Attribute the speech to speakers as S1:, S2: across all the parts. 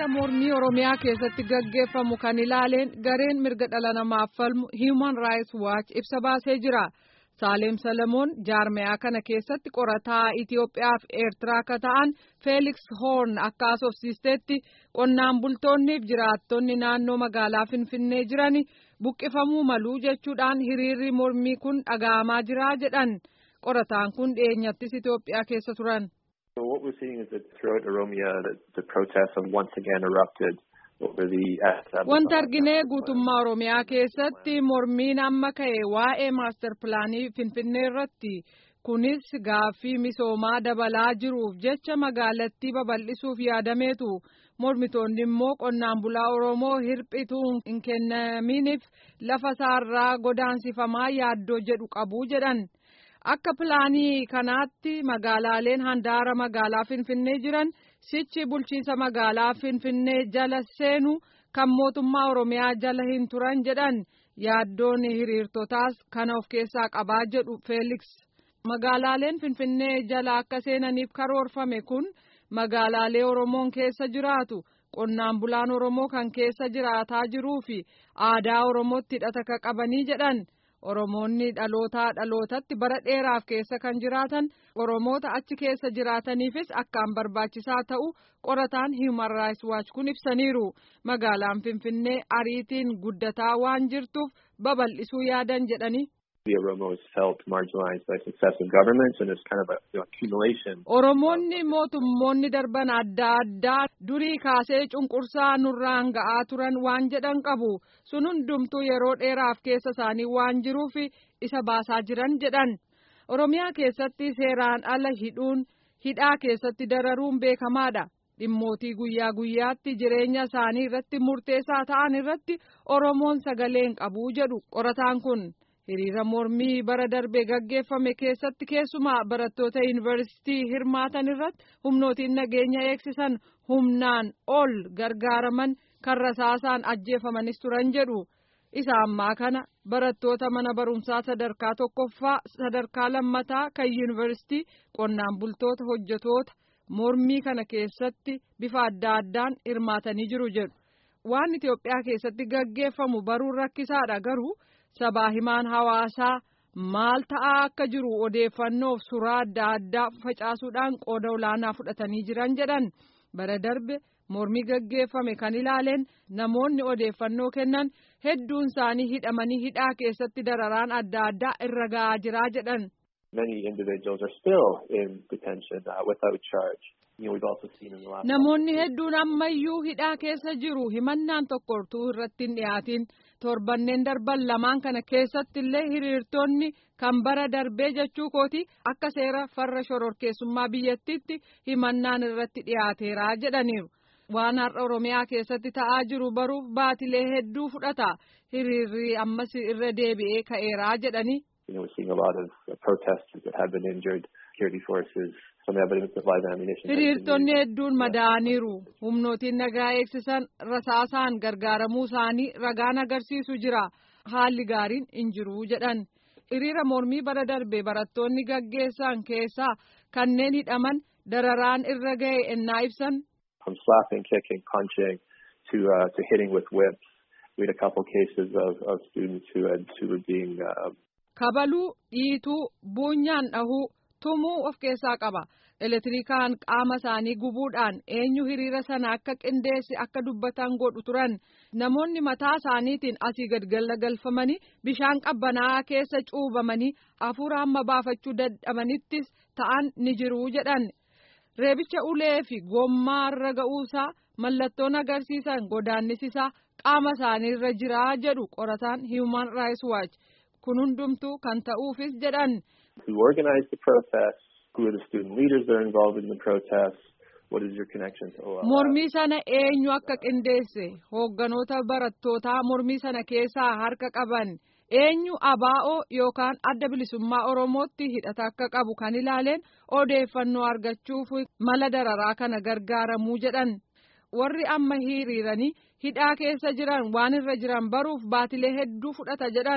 S1: hiriira mormii oromiyaa keessatti gaggeeffamu kan ilaaleen gareen mirga dhala namaaf falmu human rights watch ibsa baasee jira saaleem salamoon jaarmeyaa kana keessatti qorataa itiyoophiyaa fi eertiraa akka ta'an feeliks hoorn akka asoofsiisteetti qonnaan bultoonnii fi jiraattonni naannoo magaalaa finfinnee jiran buqqifamuu maluu jechuudhaan hiriirri mormii kun dhaga'amaa jira jedhan qorataan kun dhiyeenyattis itiyoophiyaa keessa turan.
S2: So what we're seeing is that throughout Oromia, the, the protests have once again erupted over the.
S1: Wanta arginee guutummaa Oromiyaa keessatti mormiin amma ka'e waa'ee maastar pilaanii Finfinnee irratti kunis gaaffii misoomaa dabalaa jiruuf jecha magaalattii babal'isuuf yaadameetu mormitoonni immoo qonnaan bulaa Oromoo hirphituu hin kennaminiif lafa isaarraa godaansifamaa yaaddoo jedhu qabu jedhan. Akka pilaanii kanaatti magaalaaleen handaara magaalaa Finfinnee jiran sichi bulchiinsa magaalaa Finfinnee jala seenu kan mootummaa Oromiyaa jala hin turan jedhan yaaddoon hiriirtotaas kana of keessaa qabaa jedhu Feeliks. Magaalaaleen Finfinnee jala akka seenaniif karoorfame kun magaalaalee Oromoon keessa jiraatu qonnaan bulaan Oromoo kan keessa jiraataa jiruu fi aadaa Oromootti hidhata ka qabanii jedhan. Oromoonni dhalootaa dhalootatti bara dheeraaf keessa kan jiraatan Oromoota achi keessa jiraataniifis akkaan barbaachisaa ta'u qorataan Human Rights Watch kun ibsaniiru. Magaalaan Finfinnee ariitiin guddataa waan jirtuuf babal'isuu yaadan jedhani.
S2: The Oromo is felt marginalized by successive governments and it's kind of a you know, accumulation.
S1: Oromoonni mootummoonni darban adda addaa durii kaasee cunqursaa nurraan ga'aa turan waan jedhan qabu. Sun hundumtuu yeroo dheeraaf keessa isaanii waan jiruuf isa baasaa jiran jedhan. Oromiyaa keessatti seeraan ala hidhuun hidhaa keessatti dararuun beekamaadha. Dhimmootii guyyaa guyyaatti jireenya isaanii irratti murteessaa ta'an irratti Oromoon sagalee hin qabu jedhu qorataan kun. hiriira mormii bara darbe gaggeeffame keessatti keessumaa barattoota yuunivarsiitii hirmaatan irratti humnootiin nageenya eegsisan humnaan ol gargaaraman kan rasaasaan ajjeefamanis turan jedhu isa ammaa kana barattoota mana barumsaa sadarkaa tokkoffaa sadarkaa lammataa kan yuunivarsiitii qonnaan bultoota hojjetoota mormii kana keessatti bifa adda addaan hirmaatanii jiru jedhu waan Itoophiyaa keessatti gaggeeffamu baruun rakkisaadha garuu. sabaa himaan hawaasaa maal ta'aa akka jiru odeeffannoof suuraa adda addaa facaasuudhaan qooda olaanaa fudhatanii jiran jedhan bara darbe mormii gaggeeffame kan ilaaleen namoonni odeeffannoo kennan hedduun isaanii hidhamanii hidhaa keessatti dararaan adda addaa irra ga'aa jiraa jedhan.
S2: Many individuals are still in detention uh, without charge. You know, we've also seen in the last
S1: Namoonni hedduun ammayyuu hidhaa keessa jiru himannaan tokkortuu irratti hin dhiyaatin torbanneen darban lamaan kana keessatti illee hiriirtonni kan bara darbee jechuu kooti akka seera farra shororkeessummaa biyyattiitti himannaan irratti dhiyaateera jedhaniiru. Waan har'a Oromiyaa keessatti ta'aa jiru baruuf baatilee hedduu fudhata hiriirri ammas irra deebi'ee ka'eeraa jedhani.
S2: You know, we're seeing a lot of uh, protesters that have been injured, security forces, some evidence of live ammunition.
S1: Hiriirtonni hedduun madaa'aniiru. Humnootiin nagaa eegsisan rasaasaan gargaaramuu isaanii ragaan agarsiisu jira. Haalli gaariin hin jiru jedhan. Hiriira mormii bara darbe barattoonni gaggeessan keessaa kanneen hidhaman dararaan irra ga'e ennaa ibsan.
S2: From slapping, kicking, punching to uh, to hitting with whips. We had a couple cases of, of students who had who were being uh,
S1: Kabaluu, dhiituu, buunyaan dhahuu, tumuu of keessaa qaba. Elektirikaan qaama isaanii gubuudhaan eenyu hiriira sana akka qindeesse akka dubbatan godhu turan. Namoonni mataa isaaniitiin asii gad galagalfamanii bishaan qabbanaa'aa keessa cuubamanii hafuura hamma baafachuu dadhabanittis ta'an ni jiru jedhan. Reebicha ulee fi gommaarra ga'uusaa mallattoon agarsiisan godaannisisaa qaama isaaniirra jiraa jedhu qorataan Human Rights Watch. kun hundumtuu kan ta'uufis jedhan.
S2: Who organized the protests? Who are the student leaders that are involved in the protests? What is your connection to OLF?
S1: Mormii sana eenyu akka qindeesse hoogganoota barattootaa mormii sana keessaa harka qaban eenyu abaa'oo yookaan adda bilisummaa Oromootti hidhata akka qabu kan ilaaleen odeeffannoo argachuuf mala dararaa kana gargaaramuu jedhan. Warri amma hiriiranii hidhaa keessa jiran waan irra jiran baruuf baatilee hedduu fudhata jedhan.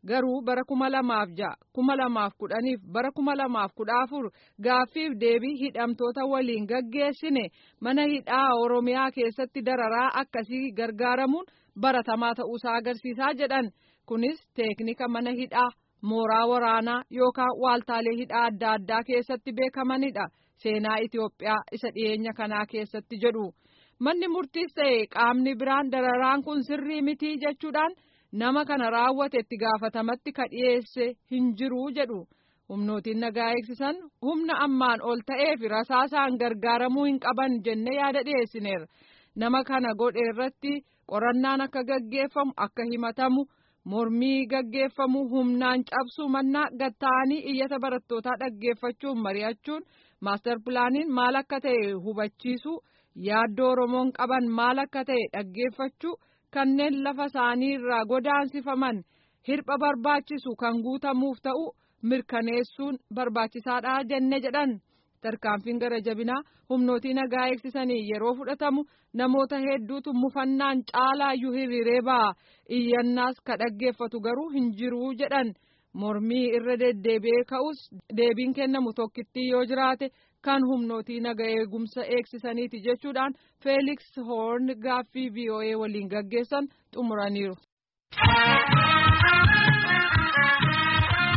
S1: garuu bara kuma lamaaf ja'a kuma lamaaf kudhaniif bara kuma lamaaf kudha afur gaaffiif deebii hidhamtoota waliin gaggeessine mana hidhaa oromiyaa keessatti dararaa akkasii gargaaramuun baratamaa ta'uusaa agarsiisaa jedhan kunis teeknika mana hidhaa mooraa waraanaa yookaan waaltaalee hidhaa adda addaa keessatti beekamanidha seenaa Itoophiyaa isa dhiyeenya kanaa keessatti jedhu manni murtiis ta'e qaamni biraan dararaan kun sirrii mitii jechuudhaan. nama kana raawwate itti gaafatamatti ka dhiyeesse hin jiru jedhu humnootiin nagaa eegsisan humna ammaan ol ta'eef rasaasaan gargaaramuu hin qaban jenne yaada dhiyeessineerra nama kana godhe irratti qorannaan akka gaggeeffamu akka himatamu mormii gaggeeffamu humnaan cabsuu mannaa gatta'anii iyyata barattootaa dhaggeeffachuun mari'achuun maastar pilaaniin maal akka ta'e hubachiisuu yaaddoo oromoon qaban maal akka ta'e dhaggeeffachuu. kanneen lafa isaanii irraa godaansifaman hirpha barbaachisu kan guutamuuf ta'u mirkaneessuun barbaachisaadha jenne jedhan tarkaanfiin gara jabinaa humnootii nagaa eegsisanii yeroo fudhatamu namoota hedduutu mufannaan caalaayyuu hiriiree ba'a iyyannaas ka dhaggeeffatu garuu hin jiru jedhan mormii irra deddeebi'ee ka'us deebiin kennamu tokkittii yoo jiraate. kan humnootii naga eegumsa eegsisaniiti jechuudhaan feeliks hoorn gaaffii voa waliin gaggeessan xumuraniiru.